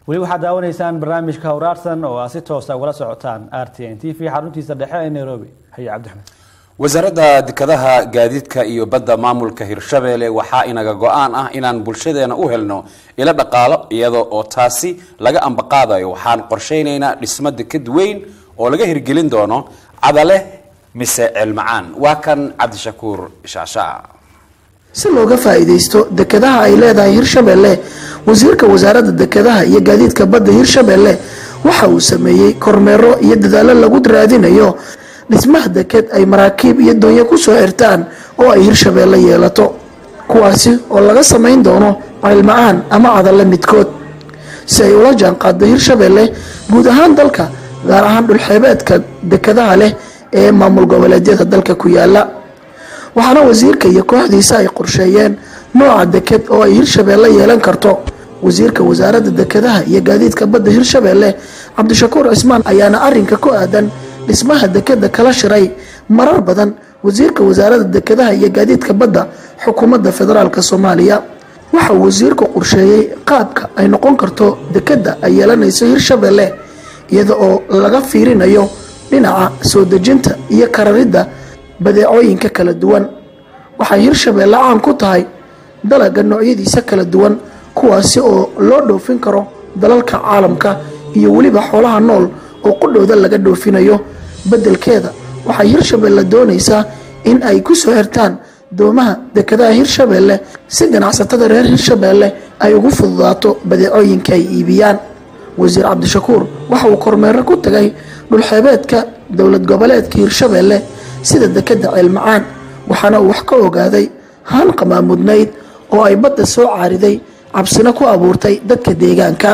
weli waxaad daawanaysaan barnaamijka hawraarsan oo aad si toosa ugala socotaan r t n t v xaruntiisa dhexe ee nairobi haye cabdixmed wasaaradda dekedaha gaadiidka iyo badda maamulka hirshabeelle waxaa inaga go-aan ah inaan bulshadeena u helno ilo dhaqaalo iyadoo oo taasi laga ambaqaadayo waxaan qorshaynaynaa dhismo deked weyn oo laga hirgelin doono cadale mise ceelmacaan waa kan cabdishakuur shaashaa si looga faa-iideysto dekedaha ay leedahay hirshabeelle wasiirka wasaaradda dekedaha iyo gaadiidka badda hirshabeelle waxa uu sameeyey kormeero iyo dadaallo lagu raadinayo dhismaha deked ay maraakiib iyo doonyo kusoo xirtaan oo ay hirshabeelle yeelato kuwaasi oo laga samayn doono ceelmacaan ama cadalle midkood si ay ula jaanqaado hirshabeelle guud ahaan dalka gaar ahaan dhulxeebeedka dekedaha leh ee maamul goboleedyada dalka ku yaala waxaana wasiirka iyo kooxdiisa ay qorsheeyeen nooca deked oo ay hirshabeelle yeelan karto wasiirka wasaaradda dekedaha iyo gaadiidka badda hirshabeelle cabdishakuur cismaan ayaana arinka ku aadan dhismaha dekeda kala shiray marar badan wasiirka wasaaradda dekedaha iyo gaadiidka badda xukuumadda federaalk soomaaliya waxa uu wasiirku qorsheeyey qaabka ay noqon karto dekeda ay yeelanayso hirshabeelle iyada oo laga fiirinayo dhinaca soo dejinta iyo kararidda badeecooyinka kala duwan waxay hirshabeelle caan ku tahay dalaga noocyadiisa kala duwan kuwaasi oo loo dhoofin karo dalalka caalamka iyo weliba xoolaha nool oo qudhowda laga dhoofinayo beddelkeeda waxay hirshabeelle doonaysaa in ay ku soo xirtaan doomaha dekedaha hirshabeelle si ganacsatada reer hirshabeelle ay ugu fududaato badeecooyinka ay iibiyaan wasiir cabdishakuur waxa uu kormeero ku tagay dhulxeebeedka dowlad goboleedka hirshabeelle sida dekeda ceelmacaan waxaana uu wax ka ogaaday haan qamaamudnayd oo ay badda soo caariday cabsina ku abuurtay dadka deegaanka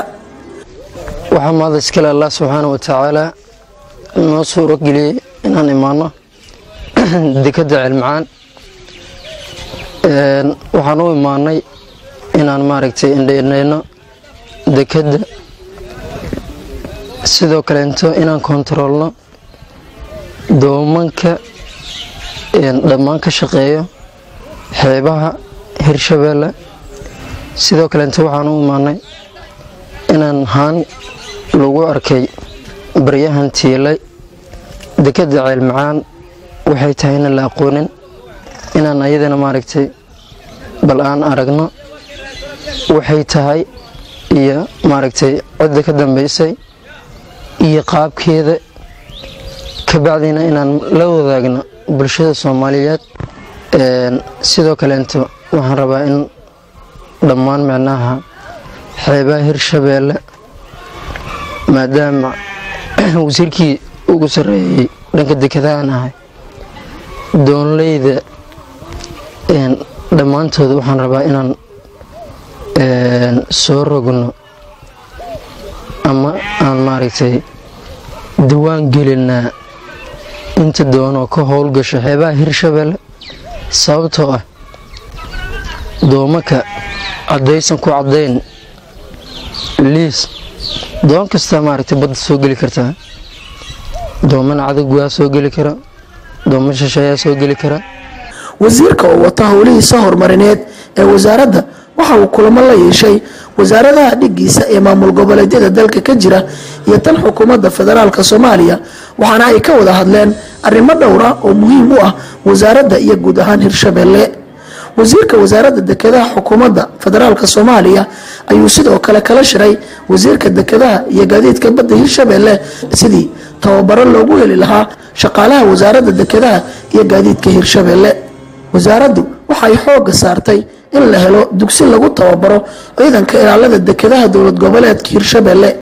waxaa mahad iskale allah subxaana wa tacaala noo suuro geliyey inaan imaano dekeda ceelmacaan waxaan u imaanay inaan maaragtay indhaindhayno dekeda sidoo kaleento inaan kontaroolno doomanka dhammaan ka shaqeeyo xeebaha hirshabeelle sidoo kaleento waxaan u imaanay inaan haan lagu arkay baryahan tiilay dekeda ceelmacaan waxay tahay inaan la aqoonin inaan ayadana maaragtay bal aan aragno waxay tahay iyo maaragtay cidda ka dambaysay iyo qaabkeeda kabacdina inaan la wadaagno bulshada soomaaliyeed sidoo kaleento waxaan rabaa in dhammaan micnaha xeebaha hirshabeelle maadaama wasiirkii ugu sarreeyey dhanka dekedahaan ahay doonleyda dhammaantooda waxaan rabaa inaan soo rogno ama aan maaragtay diwaan gelinaa inta doonoo ka howlgasho xeebaha hirshabeelle sababtoo ah doomaka caddaysan ku caddayn liis doon kastaa maaragtay badda soo geli kartaa doomana cadagwaa soo geli kara dooma shisheeyaa soo geli kara wasiirka oo wata howlihiisa horumarineed ee wasaaradda waxa uu kulamo la yeeshay wasaaradaha dhigiisa ee maamul goboleedyada dalka ka jira iyo tan xukuumadda federaalk soomaaliya waxaana ay ka wada hadleen arrimo dhowra oo muhiim u ah wasaaradda iyo guud ahaan hirshabeelle wasiirka wasaaradda dekedaha xukuumadda federaalk soomaaliya ayuu sidoo kale kala shiray wasiirka dekedaha iyo gaadiidka badda hirshabeelle sidii tababaro loogu heli lahaa shaqaalaha wasaaradda dekedaha iyo gaadiidka hirshabeelle wasaaraddu waxay xooga saartay in la helo dugsi lagu tababaro ciidanka ilaalada dekedaha dowlad goboleedka hirshabeelle